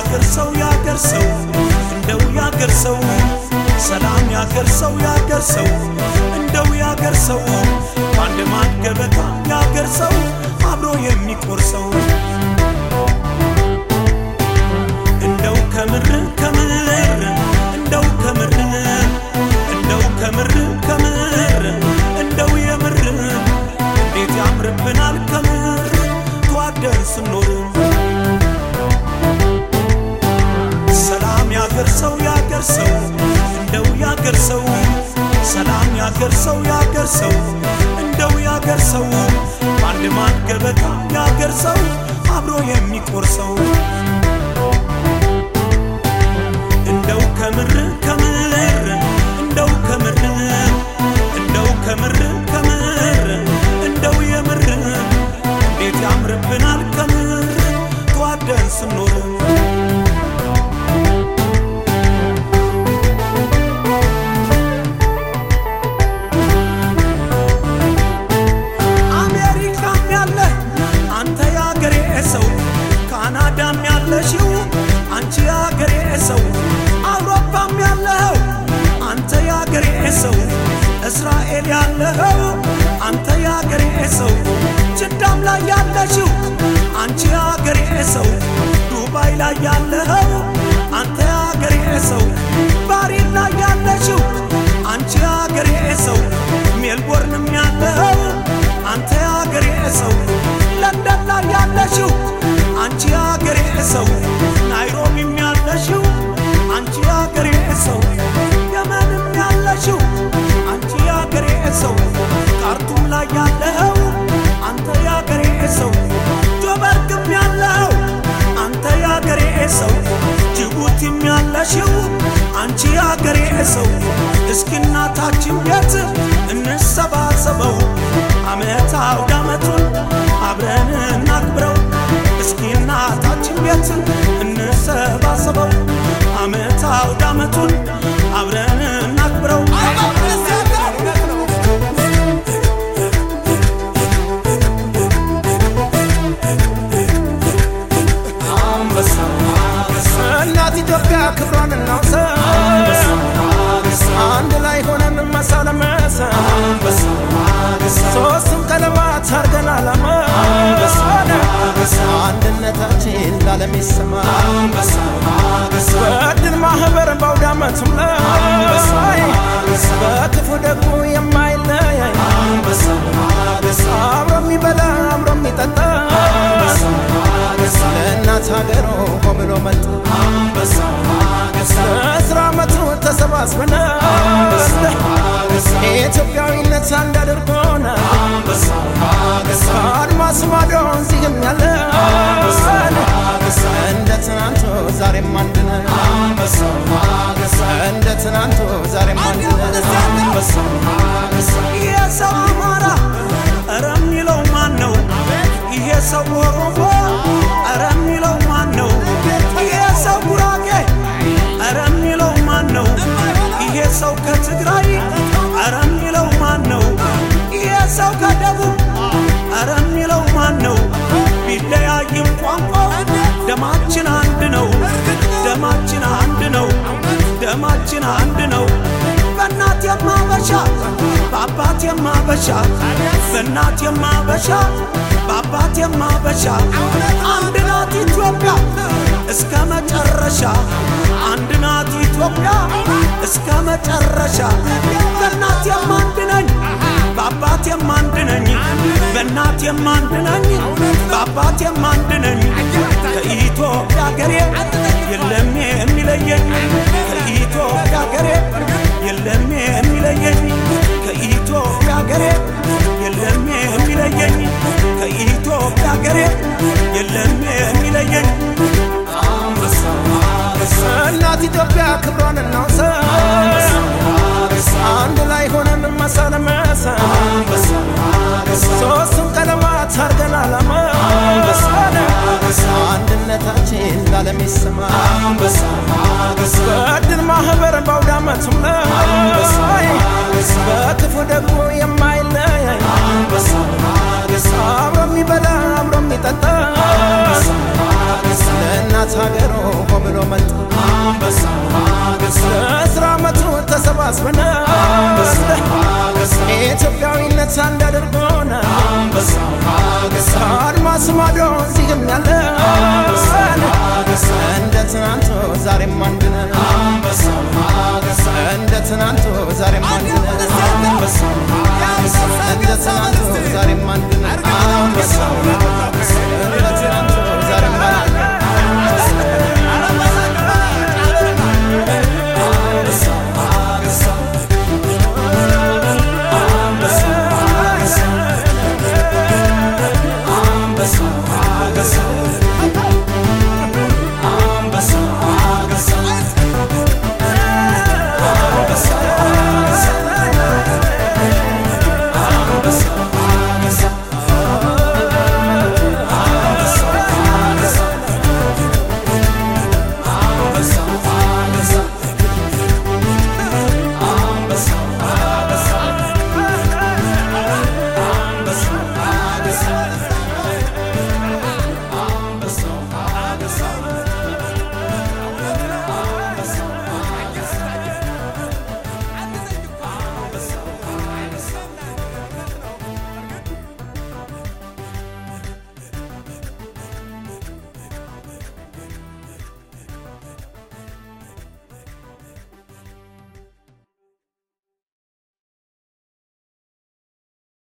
ያገር ሰው ያገር ሰው እንደው ያገር ሰው ሰላም ያገር ሰው ያገር ሰው እንደው ያገር ሰው በአንድ ማድ ገበታ ያገር ሰው አብሮ የሚቆርሰው እንደው ከምር ከምር እንደው ከምር እንደው ከምር ከምር እንደው የምር እንዴት ያምርብናል ከምር ተዋደን ስኖር ሰላም ያገር ሰው ያገር ሰው እንደው ያገር ሰው ሰላም ያገር ሰው ያገር ሰው እንደው ያገር ሰው በአንድ ማድ ገበታ ያገር ሰው አብሮ የሚቆርሰው እንደው ከምር ከምር እንደው ከምር እንደው ከምር ከምር እንደው የምር እንዴት ያምርብናል ከምር ተዋደን ስኖር አሜሪካም ያለ አንተ ያገሬ ሰው ካናዳም ያለሽው አንቺ ያገሬ ሰው አውሮፓም ያለኸው አንተ ያገሬ ሰው እስራኤል ያለኸው አንተ ያገሬ ሰው ጅዳም ላይ ያለሽው አንቺ ያገሬ ሰው ዱባይ ላይ ያለኸው አንተ ያገሬ ሰው ባሪን ላይ ያለሽው አንቺ ያገሬ ሰው ሜልቦርንም ያለኸው አንተ ያገሬ ሰው ለንደን ላይ ያለሽው አንቺ ያገሬ ሰው ናይሮቢም ያለሽው አንቺ ያገሬ ሰው የመንም ያለሽው አንቺ ያገሬ ሰው ካርቱም ላይ ያለኸው አንተ ያገሬ ሰው ጆበርግም ያለኸው አንተ ያገሬ ሰው ጅቡቲም ያለሽው አንቺ ያገሬ ሰው እስኪ እናታችን ቤት እንሰባሰበው አመት አውደ አመቱን አብረን እናክብረው እስኪ እናታችን ቤት እንሰባሰበው አመት አውደ አመቱን አብረን እናክብረው እናት ኢትዮጵያ ክብሯን እናውሳ አንድ ላይ ሆነን መሳ ለመሳ ሶስቱም ቀለማት አርገን አላማ አንድነታችን ላለም ይሰማ በድል ማህበር በአውደ ዓመቱም ላይ በክፉ ደጉ የማይለያይ አብሮ የሚበላ አብሮ የሚጠጣ ለእናት ሀገሩ ሆብሎ መጣ ለአስራ ዓመቱ ተሰባስበን ኢትዮጵያዊነት አንድ አድርጎን አድማስ ማዶ እዚህም ያለ እንደ ትናንቱ ዛሬም አንድ ነን እንደ ትናንቱ ዛሬም አንድ ነን ይሄ ሰው አማራ እረ የሚለው ማን ነው? ይሄ ሰው ኦሮሞ እረ የሚለው ማን ነው? ይሄ ሰው ጉራጌ እረ የሚለው ማን ነው? ይሄ ሰው ከትግራይ እረ የሚለው ማን ነው? ይሄ ሰው ከደቡብ እረ የሚለው ማን ነው? ቢለያይም ቋንቋው ደማችን አንድ ነው። ደማችን አንድ ነው። ደማችን አንድ ነው። በእናት የማበሻ በአባት የማበሻ በእናት የማበሻ በአባት የማበሻ አንድ ናት ኢትዮጵያ እስከ መጨረሻ አንድ ናት ኢትዮጵያ እስከ መጨረሻ በእናት የማንድ ነኝ በአባት የማንድ ነኝ በእናት የማንድ ነኝ በአባት የማንድ ነኝ ከኢትዮጵያ ሀገሬ የለም የሚለየኝ ከኢትዮጵያ ሀገሬ የለም የሚለየኝ ከኢትዮጵያ ሀገሬ የለም የሚለየኝ ከኢትዮጵያ ሀገሬ የለም የሚለየኝ እናት ኢትዮጵያ ክብሯን እናውሳ አንድ ላይ ሆነን መሳ ለመሳ ሶስቱም ቀለማት አርገን አላማ አንድነታችን ላለም ይሰማ በድል ማህበር በአውደ ዓመቱም ላይ በክፉ ደግሞ የማይለያይ አብሮ የሚበላ አብሮ የሚጠጣ ለእናት ሀገሩ ተሳስበን ኢትዮጵያዊነት አንድ አድርጎን አድማስ ማዶ እዚህም ያለ እንደ ትናንቱ ዛሬም አንድ ነን እንደ ትናንቱ ዛሬም አንድ ነን እንደ ትናንቱ ዛሬም አንድ ነን